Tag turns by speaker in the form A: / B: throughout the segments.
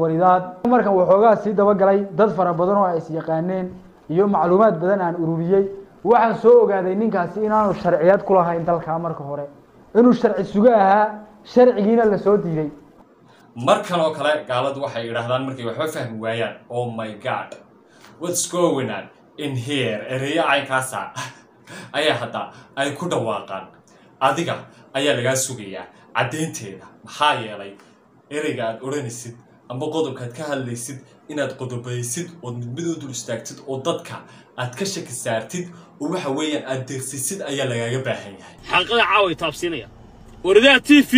A: waridaad markan waxoogaa sii dabagalay dad fara badan oo ay is yaqaaneen iyo macluumaad badan aan ururiyey waxaan soo ogaaday ninkaasi inaanu sharciyad ku lahayn dalkaa marka hore inuu sharci sugo ahaa sharcigiina lasoo diiday
B: markan oo kale gaaladu waxay idhaahdaan markay waxba fahmi waayaan oh my god what's going on in here ereyo caynkaasa ayaa hadda ay ku dhawaaqaan adiga ayaa lagaa sugayaa caddaynteeda maxaa yeelay ereyga aad odhanaysid amba qodobkaad ka hadlaysid inaad qodobaysid ood mid mid u dul istaagtid oo dadka aad ka shaki saartid oo waxa weeyaan aad deeqsisid ayaa lagaaga baahan yahay
C: xalqada caaway taabsiinaya waradaha t v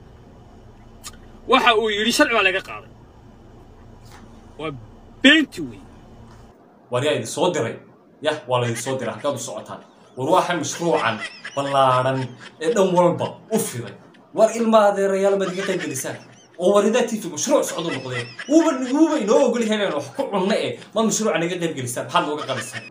C: waxa uu yidhi sharci baa laga qaaday waa beenti wey
B: war yaa idin soo diray yah waa laydin soo diray halkaad u socotaan war waxaa mashruucan ballaadhan ee dhan walba u fiday war ilma adeerayaal maad iga qayb gelisaan oo waridaa tv mashruuc socdo noqdeen wuuba wuuba inoo ogol yahay inaan wax ku cunno eh ma mashruuca naga qayb gelisaan maxaad nooga qabaysaan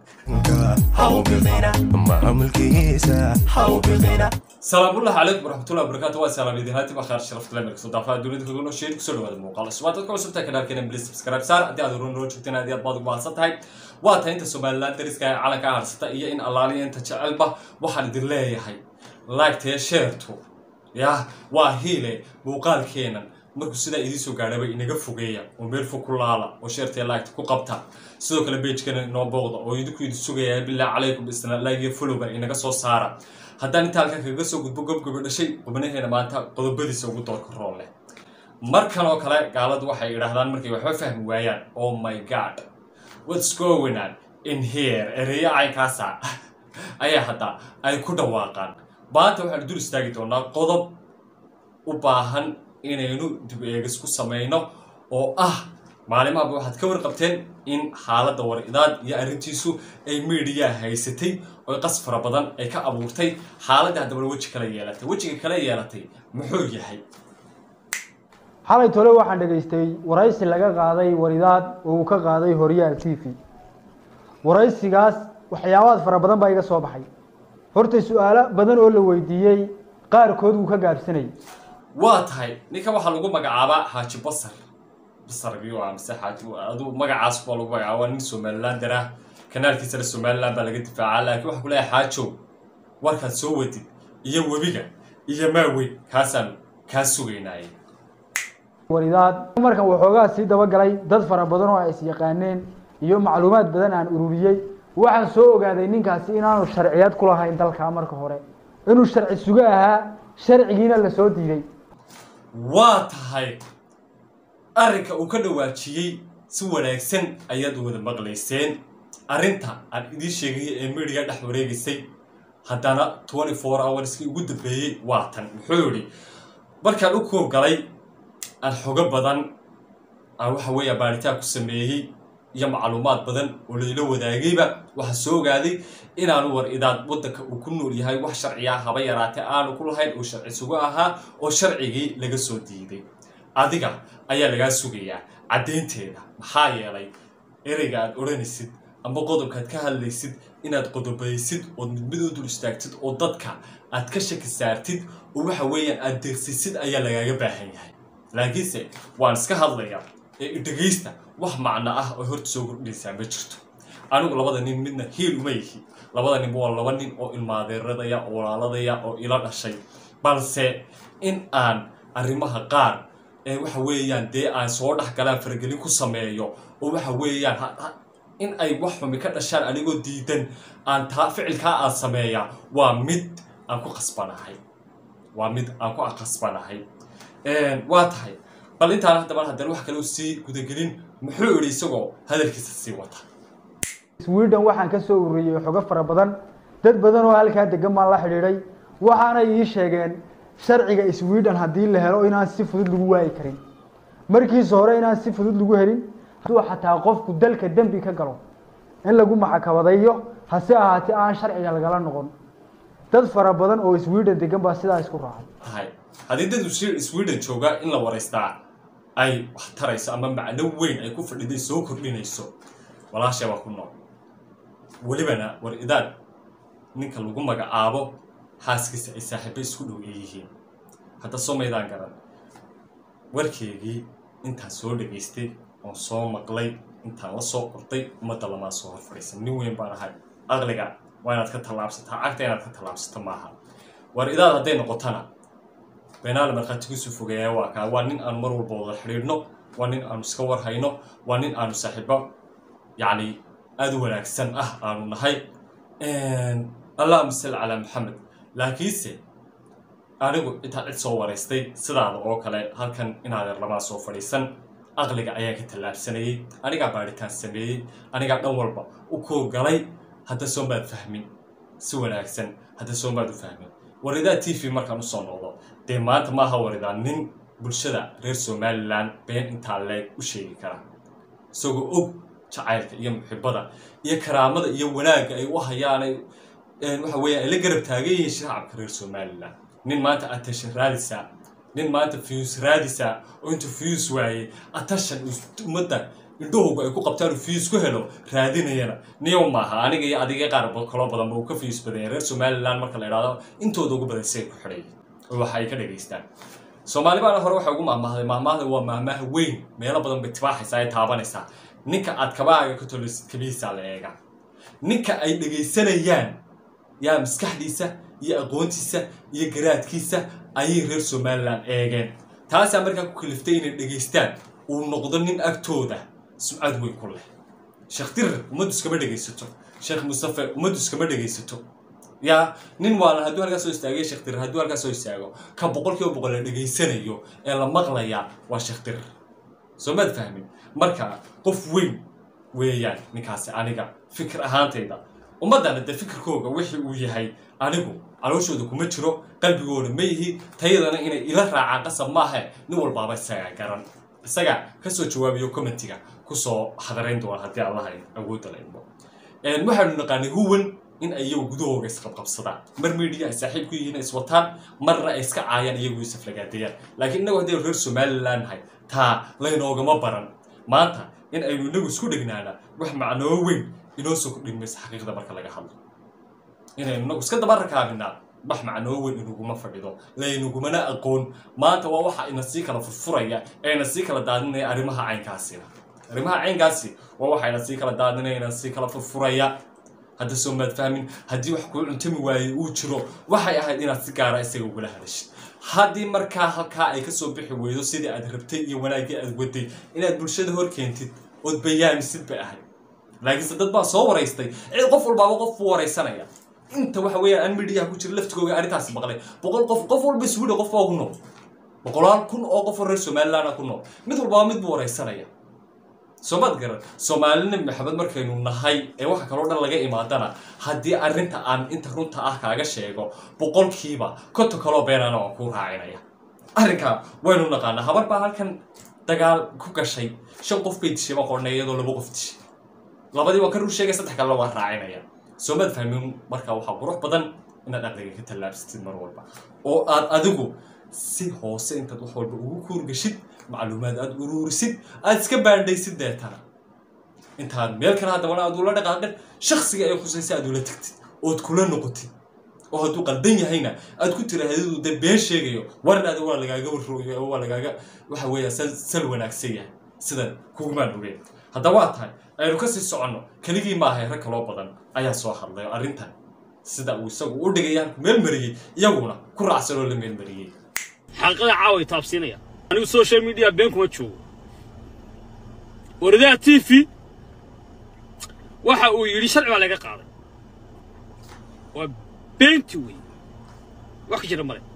B: salaamullahi calaykum waraxmatullahi wabarakaatu waa salaam idin haati bakhaar sharafta lamir kasoo daafaha dunida kaga noo sheegi kusoo dhawaada muuqaal cusubaa dadka cusubta kanaalkeena please subscribe saar haddii aad horun noo joogteen aad iyo aad baad ugu mahadsan tahay waa tahay inta somaliland dariska ee calanka harsata iyo in allaaliya inta jecelba waxaan idin leeyahay laagtee sheertu yah waa hiile muuqaalkeenan markuu sidaa idiin soo gaadhaba inaga fogeeya oo meel fog ku laala oo sheertee laagta ku qabta sidoo kale beejkana inoo booqda oo idinku idin sugaya bilaa calaykum isna like iyo followba inaga soo saara haddaan inta halkan kaga soo gudbo gobgoba dhashay qubnaheena maanta qodobadiisa ugu doorka rool leh markan oo kale gaaladu waxay idhaahdaan markay waxba fahmi waayaan oh my god what's going on in here ereyo caynkaasa ayaa hadda ay ku dhawaaqaan maanta waxaanu dul istaagi doonaa qodob u baahan inaynu dib eegis ku samayno oo ah maalimahaba waxaad ka warqabteen in xaaladda war-idaad iyo arrintiisu ay miidiyaa haysatay oo qas fara badan ay ka abuurtay xaaladda haddaba weji kala yeelatay wejiga kala yeelatay muxuu yahay
A: xalay tole waxaan dhegaystay waraysi laga qaaday waridaad oo uu ka qaaday horyaal t v waraysigaas waxyaabaad fara badan baa iga soo baxay horta su-aalo badan oo la weydiiyey qaarkood wuu ka gaabsanayay
B: waa tahay ninkan waxaa lagu magacaabaa xaaji basar basar ayuu ah mise xaaji adu magacaas baa lagu magacaaba waa nin somalilander ah kanaalkiisana somaliland baa laga difaacaa laakiin waxaa ku leeyahay xaajow warkaad soo wadid iyo webiga iyo maaweyn kaasaan kaa sugaynaaye
A: waridaad markan waxoogaa sii dabagalay dad fara badan oo ay is yaqaaneen iyo macluumaad badan aan ururiyey waxaan soo ogaaday ninkaasi inaanu sharciyad ku lahayn dalkaa marka hore inuu sharci sugo ahaa sharcigiina lasoo diiday
B: waa tahay arrinka uu ka dhawaajiyey si wanaagsan ayaad wada maqlayseen arrinta aan idiin sheegaya ee midiga dhex wareegaysay haddana twenty four hourskii ugu dambeeyey waa tan muxuu yidhi markaan u koorgalay aan xogo badan aan waxa weeya baaritaan ku sameeyey iyo macluumaad badan oo layla wadaagayba waxaa soo ogaaday inaanu war idaad waddanka uu ku nool yahay wax sharciya haba yaraatee aanu ku lahayn uu sharci sugo ahaa oo sharcigii laga soo diiday adiga ayaa lagaa sugayaa caddaynteeda maxaa yeelay ereyga aad odhanaysid amba qodobkaad ka hadlaysid inaad qodobaysid ood mid mid u dul istaagtid oo dadka aad ka shaki saartid oo waxa weeyaan aad deeqsisid ayaa lagaaga baahan yahay laakiinse waan iska hadlayaa ee idhegaysta wax macno ah oo horta soo kordhinaysaa ma jirto anigu labada nin midna hiil uma yihi labada ninba waa laba nin oo ilmaadeeradaya oo walaaladaya oo ila dhashay balse in aan arrimaha qaar ee waxa weeyaan dee aan soo dhex galaan faragelin ku sameeyo oo waxa weeyaan in ay wax xumi ka dhashaan anigoo diidan aan taa ficilkaa aan sameeya waa mid aan ku qasbanahay waa mid aan ku qasbanahay waa tahay bal intaan haddaba haddana wax kale sii gudagelin muxuu idhi isagoo hadalkiisa sii wata
A: sweden waxaan ka soo ururiyey xogo fara badan dad badan oo halkaa degan baan la xidhiidhay waxaanay ii sheegeen sharciga sweden haddii la helo inaan si fudud lagu waayi karin markiisa hore inaan si fudud lagu helin hadduu xataa qofku dalka dembi ka galo in lagu maxakabadayo hase ahaatee aan sharciga lagala noqon dad fara badan oo sweden degan baa sidaa isku raacay
B: tahay haddii dad sweden jooga in la waraystaa ay wax tarayso ama macno weyn ay ku fadhiday soo kordhinayso walaashay baa ku nool welibana war idaad ninka lagu magacaabo xaaskiisa ay saaxiibo isku dhow ay yihiin hadda soo maydaan garan warkeygii intaan soo dhegaystay oon soo maqlay intaan la soo qortay ummadda lamaa soo hor fadhiisan nin weyn baan ahay aqliga waa inaad ka tallaabsataa cagta inaad ka tallaabsato maaha war idaad hadday noqotana beenaale markhaatigiisu fogeeyaa waa kaa waa nin aanu mar walba wada xidhiidhno waa nin aanu iska warhayno waa nin aanu saaxiibo yacni aada u wanaagsan ah aanu nahay allahuma salli calaa maxamed laakiinse anigu intaan cid soo waraystay sidaada oo kale halkan inaadeer lamaa soo fadhiisan aqliga ayaan ka tallaabsanayey anigaa baadhitaan sameeyey anigaa dhan walba u koogalay hadda soo maad fahmin si wanaagsan hadda soo maad u fahmin waridaa t v markaan usoo noqdo dee maanta maaha waridaa nin bulshada reer somalilan been intaa leeg u sheegi kara isagoo og jacaylka iyo muxibada iyo karaamada iyo wanaagga ay u hayaanay waxa weeyaan ay la garab taagan yihiin shacabka reer somalilan nin maanta attention raadisaa nin maanta fiyus raadisaa oo intuu fiyus waayey attention ummadda indhahooga ay ku qabtaan uu fiyus ku helo raadinayana niyow maaha aniga iyo adiga qaar kaloo badanba uu ka fiyus badanya reer somalilan marka la idhahdo intooda ugu badan say ku xidhay oo waxa ay ka dhagaystaan soomaali baana hore waxay ugu maahmaahday maahmaahda waa maahmaaha weyn meelo badan bay tibaaxaysaa ay taabanaysaa ninka aad kabaaga ka tolisid kabihiisaa la eega ninka ay dhegaysanayaan yaa maskaxdiisa iyo aqoontiisa iyo garaadkiisa ayay reer somalilan eegeen taasaa markaa ku kaliftay inay dhegaystaan uu noqdo nin agtooda sumcad weyn ku leh sheekh dirir ummaddu iskama dhegaysato sheekh mustafe ummaddu iskama dhegaysato yaa nin waalan hadduu halkaa soo istaagay sheekh dirir hadduu halkaa soo istaago ka boqol kiiba boqol la dhegaysanayo ee la maqlayaa waa sheekh dirir soo maad fahmin marka qof weyn weeyaan ninkaasi aniga fikir ahaantayda ummaddana dee fikirkooga wixii uu yahay anigu calooshooda kuma jiro qalbigooda ma yihi tayadana inay ila raacaan qasab maahe nin walbaaba isagaa garan isagaa kasoo jawaabiyo commentiga kusoo hadarayn doona haddii allaha awoodda la idmo waxaanu naqaanay huwan in ay iyagu gudahooga isqabqabsadaan mar media ay saaxiib ku yihiin iswataan marna ay iska caayaan iyagu isaflagaadayaan laakiin innagu haddii reer somalilan nahay taa laynoogama baran maanta in aynu inagu isku dhegnaana wax macnoo weyn inoo soo kordhin maysa xaqiiqda marka laga hadlo inaynu inagu iska daba rakaabinaa wax macnoo weyn inaguma fadhido laynagumana aqoon maanta waa waxa ina sii kala furfuraya ee ina sii kala daadinaya arrimaha caynkaasina arrimaha caynkaasi waa waxa ina sii kala daadinaya ina sii kala furfuraya hadda soo maad fahmin haddii wax kuu cuntami waayey uu jiro waxay ahayd inaad si gaara isaga ugala hadashid haddii markaa halkaa ay kasoo bixi weydo sidii aad rabtay iyo wanaaggii aad waday inaad bulshada hor keentid ood bayaamisid bay ahayd laakiinse dad baa soo waraystay cid qof walbaaba qof buu waraysanaya inta waxa weeyaan aan midiyaha ku jira laftigooga arrintaasi maqlay boqol qof qof walba iswidha qof baa ku nool boqolaal kun oo qof oo reer somaliland ku nool mid walbaaba mid buu waraysanaya soomaad garan soomaalina maxamed markaynu nahay ee waxa kaloo dhan laga imaadana haddii arrinta aan inta runta ah kaaga sheego boqolkiiba konta kaloo beenana waan kuu raacinaya arrinkaa waynu naqaanaa habar baa halkan dagaal ku gashay shan qof bay dishay baan qornay iyadoo laba qof dishay labadii waa ka rur sheegay saddex kalena waa raacinaya soomaad fahmin markaa waxaa qurux badan inaad aqliga ka tallaabsatid mar walba oo aad adigu si hoose intaad wax walba ugu kuurgashid macluumaad aad uruurisid aad iska baandhaysid deetana intaad meel kale haddabana aad ula dhaqaaqin shaksiga ay khusaysa aad ula tagtid ood kula noqotid oo hadduu qaldan yahayna aad ku tiraahdidu dee been sheegayo waran aad waa lagaaga warrooyo waa lagaaga waxa weeya sal sal wanaagsan yahay sidan kugumaan ogeen haddaba waa tahay aynu kasii soconno keligii maahay rag kaloo badan ayaa soo hadlay oo arrintan sida uu isagu u dhigay halku meel mariyey iyaguna ku raacsan oo la meel mariyey
C: xaqiiqada caaway taabsiinaya anigu social media been kuma joogo waradaha t v waxa uu yidhi sharci baa laga qaaday waa beenti wey wax ka jira male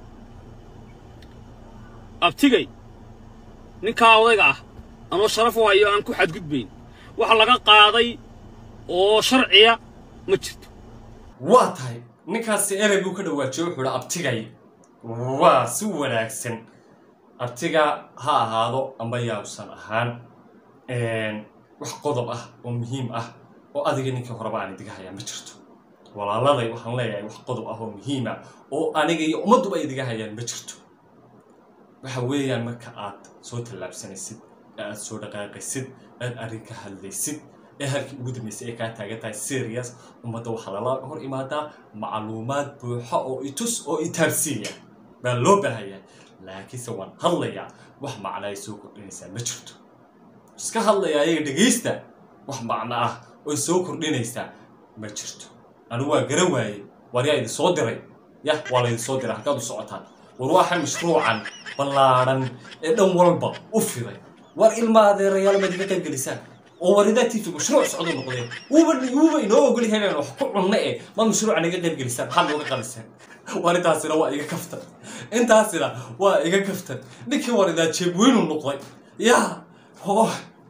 C: abtigay ninkaa odayga ah anoo sharaf u hayo aan ku xadgudbayn waxa laga qaaday oo sharciya ma jirto
B: waa tahay ninkaasi erey buu ka dhawaajiyo wuxuu hi abtigay waa si wanaagsan abtiga ha ahaado amba yaabusan ahaan wax qodob ah oo muhiim ah oo adiga ninkii horeba aan idiga hayaa ma jirto walaaladay waxaan leeyahay wax qodob ah oo muhiim ah oo aniga iyo ummadduba idiga hayaan ma jirto waxa weeyaan marka aad soo tallaabsanaysid ee aad soo dhaqaaqaysid aad arrin ka hadlaysid ee halkii ugu dambaysay ay kaa taagan tahay serious ummadda waxaa lala hor imaadaa macluumaad buuxa oo itus oo itaabsiiya baa loo baahayaa laakiinse waan hadlayaa wax macno ay soo kordhinaysaa ma jirto iska hadlayaa ayaga dhegaysta wax macno ah oy soo kordhinaysaa ma jirto anigu waa garan waayey war yaa idin soo diray yah waa laydin soo diray halkaad u socotaan war waxa mashruucan ballaadhan ee dhan walba u fiday war ilma adeerayaal maad iga qayb gelisaan oo waridaa tv mashruuc socdo noqdeen wuuba wuuba inoo ogol yahay inaan wax ku cunno eh ma mashruucan iga qayb gelisaan maxaad nooga qaliseen warintaasina waa iga kaftan intaasina waa iga kaftan ninkii waridaa jeebweynu noqday yaa oo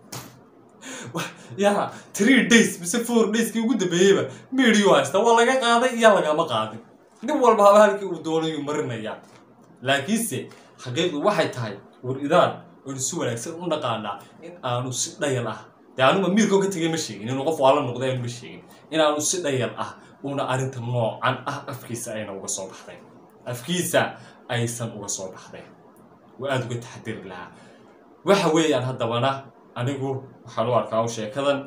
B: yaa three days mise four dayskii ugu dambeeyeyba medio haysta waa laga qaaday iyo lagama qaadin nin walba haba halkii uu doonayuu marinayaa laakiinse xaqiiqdu waxay tahay war idaan oonu si wanaagsan u naqaanaa in aanu si dhayal ah dee anuba miirkoo ka tegay ma sheegin inuu qof waala noqday aanu ma sheegin in aanu si dhayal ah una arrinta noocan ah afkiisa ayna uga soo baxday afkiisa aysan uga soo baxday waa aada uga taxadiri lahaa waxa weeyaan haddabana anigu waxaan u arkaa u sheekadan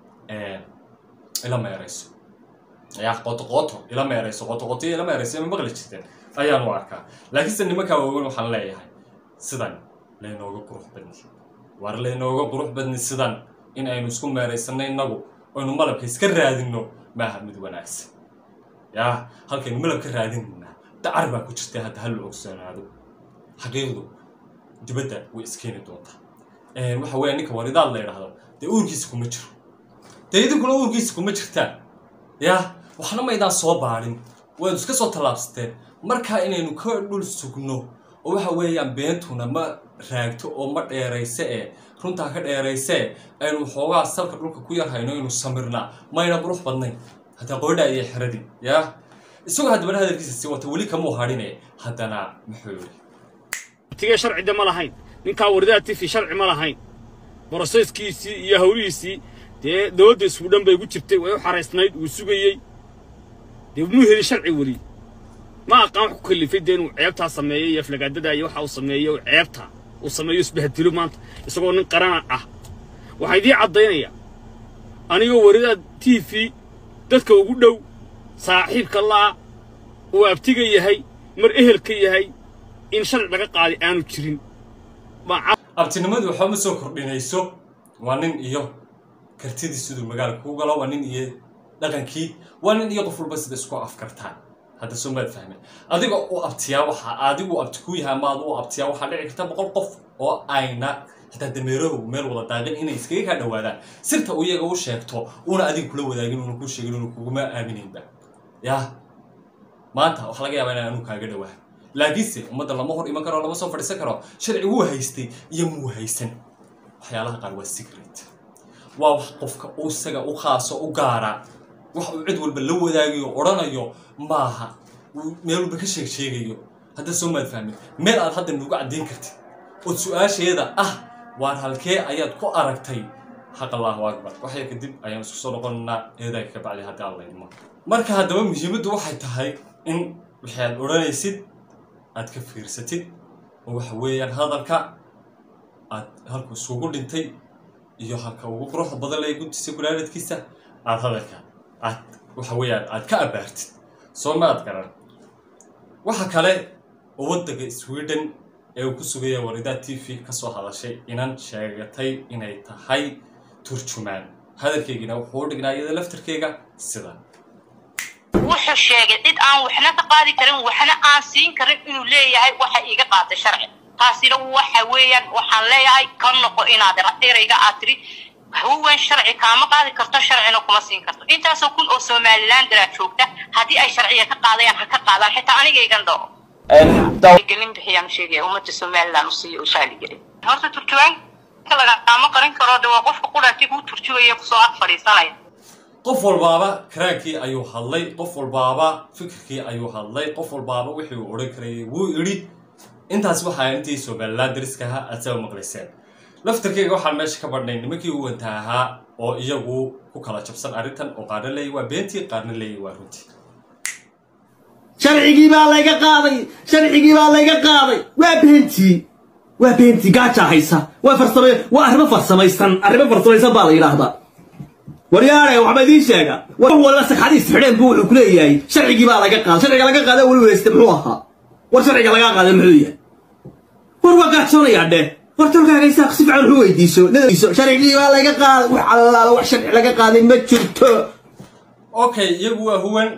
B: ila meerayso yaa qoto qoto ila meerayso qoto qoto ila meerayso ma maqli jirteen ayaan u arkaa laakiinse nimankaa waaweyn waxaan leeyahay sidan laynooga qurux badni war laynooga qurux badni sidan in aynu isku meeraysanno innagu aynu malabka iska raadinno maaha mid wanaagsan yaa halkaynu malab ka raadinayna dacar baa ku jirta hadda hal la ogsoonaado xaqiiqdu dibadda way iskeeni doontaa waxa weeya ninka waridaad la yidhaahdo dee uurkiisa kuma jiro dee idinkuna uurkiisa kuma jirtaan yaa waxna maydaan soo baadhin waad iska soo tallaabsateen markaa inaynu ka dhul sugno oo waxa weeyaan beentuna ma raagto oo ma dheerayse ee runtaa ka dheerayse aynu xoogaa salka dhulka ku yar hayno inuu samirnaa mayna qurux badnayn hataa qoydhaa iyo xeradii yaa isagoo haddabana hadalkiisa sii wata weli kamuu hadhine haddana muxuu yidhi
C: tigee sharcida ma lahayn ninkaa waridaha tifi sharci ma lahayn boroseyskiisii iyo hawlihiisii dee dowladda isku dhan bay gu jirtay way u xaraysnayd wuu sugayey dee muu heli sharci weli ma aqaan wax ku kallifay dee inuu ceebtaa sameeyo iyo aflagaadada iyo waxa uu sameeyo ceebta uu sameeyo isbahdilo maanta isagoo nin qarana ah waxaa idii caddaynaya anigoo waridaa t v dadka ugu dhow saaxiibka la'a uu abtiga yahay mar ehelka yahay in sharci laga qaaday aanu jirin
B: abtinimadu waxba ma soo kordhinayso waa nin iyo kartidii siduu magaalka ku galo waa nin iyo dhaqankii waa nin iyo qof walba sida isku afkartaan hadda soo maad fahme adiga u abtiyaa waxa adigu abti ku yahay ama adu u abtiyaa waxaa dhici karta boqol qof oo ayna xitaa dameerahu meel wada daaqin inay iskaga kaa dhawaadaan sirta uu iyaga u sheegto una adiga kula wadaagin una kuu sheegin una kuguma aaminaynba yaa maanta waxa laga yaabaa inaan anu kaaga dhawaa laakiinse ummadda lama hor iman karo lama soo fadhiisan karo sharci wuu haystay iyo muu haysan waxyaalaha qaar waa secret waa wax qofka u isaga u khaaso u gaara wax uu cid walba la wadaagayo odhanayo maaha uu meel walba ka sheeg sheegayo hadda soo maad fahmin meel aad hadda nugu caddayn kartid ood su-aasheeda ah waar halkee ayaad ku aragtay xaq allahu akbar waxya kadib ayaan isku soo noqonanaa eedaga ka bacdi haddii alla idmo marka haddaba muhiimaddu waxay tahay in wixii aad odhanaysid aad ka fiirsatid oo waxa weeyaan hadalka aad halku isugu dhintay iyo halka ugu quruxda badan leh guntiisa kulaaladkiisa aad hadalka aad waxa weeyaan aad ka abaartid soo maad garan waxa kale oo waddanka sweden ee uu ku sugaya waridaa t v ka soo hadashay inan sheegatay inay tahay turjumaan hadalkeygina wuxuu u dhignaa iyada laftarkeyga sida
D: wuxuu sheegay cid aan waxna ka qaadi karin waxna aan siin karin inuu leeyahay waxa iiga qaatay sharci taasina waxa weeyaan waxaan leeyahay ka noqo inaad erayga aad tiri huwan sharci kaama qaadi karto sharcina kuma siin karto intaasoo kun oo somaliland daraa joogta haddii ay sharciga ka qaadayaan ha ka qaadaan xitaa anigaygan dhao gelin bixiyaan sheegaya ummadda somaliland usiiyo ushaaligelin horta turjubaanka lagaama qarin karo de waa qofka qudhaati kuu turjugaya kusoo ag fadhiisanaya
B: qof walbaaba karaankii ayuu hadlay qof walbaaba fikirkii ayuu hadlay qof walbaaba wixii uu odhan karayay wuu idhi intaas waxaa intii somaliland dariska ahaa aad saba maqlayseen laftarkeyga waxaan meesha ka badhnay nimankii u wanta ahaa oo iyagu ku kala jabsan arrintan oo qaarna leeyay waa beentii qaarna leeyay waa runtii
E: sharcigii baa layga qaaday sharcigii baa layga qaaday waa beentii waa beentii gaajaa haysa waa farsama waa arrimo farsamaysan arrimo farsamaysan baa la yidhaahdaa waryaare waxba idiin sheega war waliba sagxadiis xidheen buu wuxuu ku leeyahay sharcigii baa laga qaaday sharciga laga qaaday weli weyste muxuu ahaa war sharciga laga qaaday muxuu yahay war waa gaajoonayaa dheh war tolkaaga isaaq si fiican wuxuu weydiiso nadaiso sharcigii baa laga qaaday wax allaala wax sharci laga qaaday ma jirto
B: okay iyagu waa huwan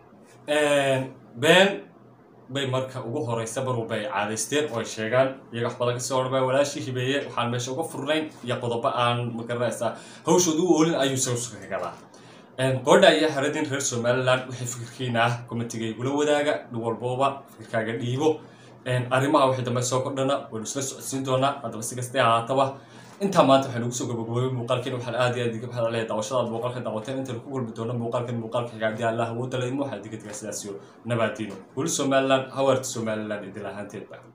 B: been bay marka ugu horeysa mar walba ay caadaysteen oo ay sheegaan iyaga wax badan kasoo odhanbaa walaashii hibeeye waxaan meesha uga furnayn iyo qodobo aan magaranaysaa hawshooda u oolin ayuu sawska ka gadaa qoodha ayaa haradin reer somaliland waxay fikirkiina ah komitiga igula wadaaga dhin walbooba fikirkaaga dhiibo arrimaha wixii dambe soo kordhana waynu isla socodsiin doonaa haddaba si kastay ahaataba intaa maanta waxaynu kusoo gabagaboobay muuqaalkeena waxaan aad iyo aad iga mahad celaya daawashadaad muuqaalka daawateen intaynu ku kulmi doono muuqaalkan muuqaalka xiga haddii allah awoodda laydmo waxaa diga diga sidaas iyo nabaadiino weli somaliland hawaarta somaliland idil ahaanteedba